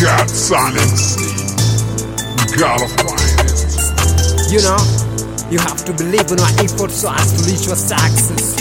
got silence. You gotta find it. You know, you have to believe in your effort so as to reach your success.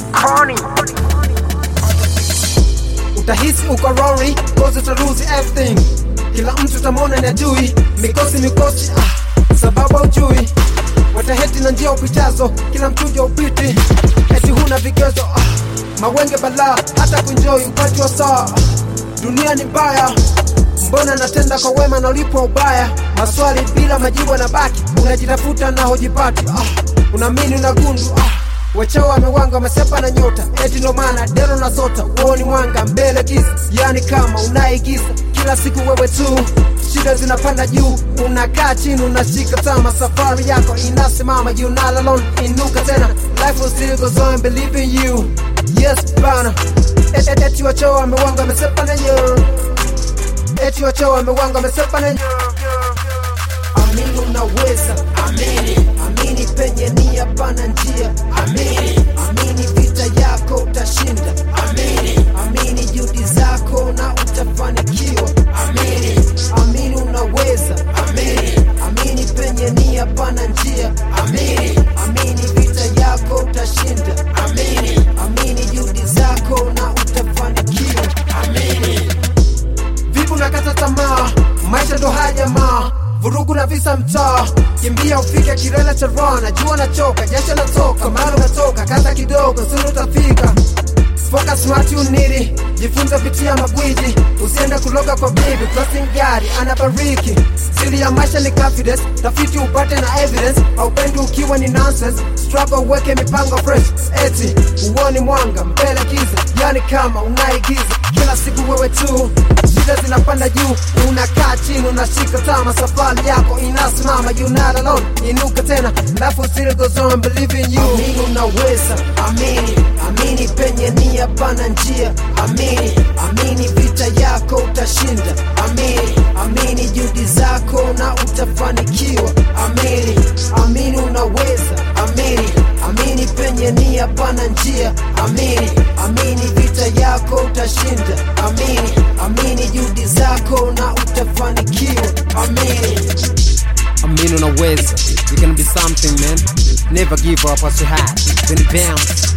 Utahisi uko rory, cause uta lose everything. Kila mtu utamwona ni adui, mikosi mikosi, ah, sababu ujui. Wataheti na njia upitazo, kila mtuja upiti. Eti huna vigezo, ah, mawenge balaa, hata kuenjoy upati wa saa. Dunia ni mbaya, mbona natenda kwa wema na ulipwa ubaya? Maswali bila majibu yanabaki, unajitafuta na hujipati. Ah, unaamini unagundu ah, Wachao wamewanga wamesepa na nyota, eti ndo maana dero na sota, uoni mwanga mbele giza, yani kama unaigiza kila siku wewe tu, shida zinapanda juu, unakaa chini unashika tama, safari yako inasimama, you not alone, inuka tena, life will still goes on, believe in you, yes bana, Et- et- eti wachao wamewanga wamesepa na nyota, eti wachao wamewanga wamesepa na nyota amini unaweza amini amini penye nia pana njia amini amini vita yako utashinda amini amini juhudi zako na utafanikiwa amini amini unaweza amini amini penye nia pana njia amini amini vita yako utashinda amini amini juhudi zako na utafanikiwa amini vipi unakata tamaa maisha ndo haya jamaa vurugu na visa mtaa kimbia ufike kilele cha rana jua nachoka jasho natoka mara unatoka kaza kidogo suru utafika Focus what you need jifunze pitia magwiji usiende kuloga kwa bibi crossing gari anabariki siri ya maisha ni confidence tafiti upate na evidence haupendi ukiwa ni nonsense struggle uweke mipango fresh eti uoni mwanga mbele giza yani kama unaigiza kila siku wewe tu shida zinapanda juu unakaa chini unashika tama safari yako inasimama you not alone inuka tena life still goes on believe in you amini unaweza amini amini penye nia pana njia amini amini vita yako utashinda amini amini juhudi zako na utafanikiwa amini amini unaweza amini amini penye nia pana njia amini amini vita yako utashinda amini amini juhudi zako na utafanikiwa amini amini unaweza you can be something man never give up what you had then bounce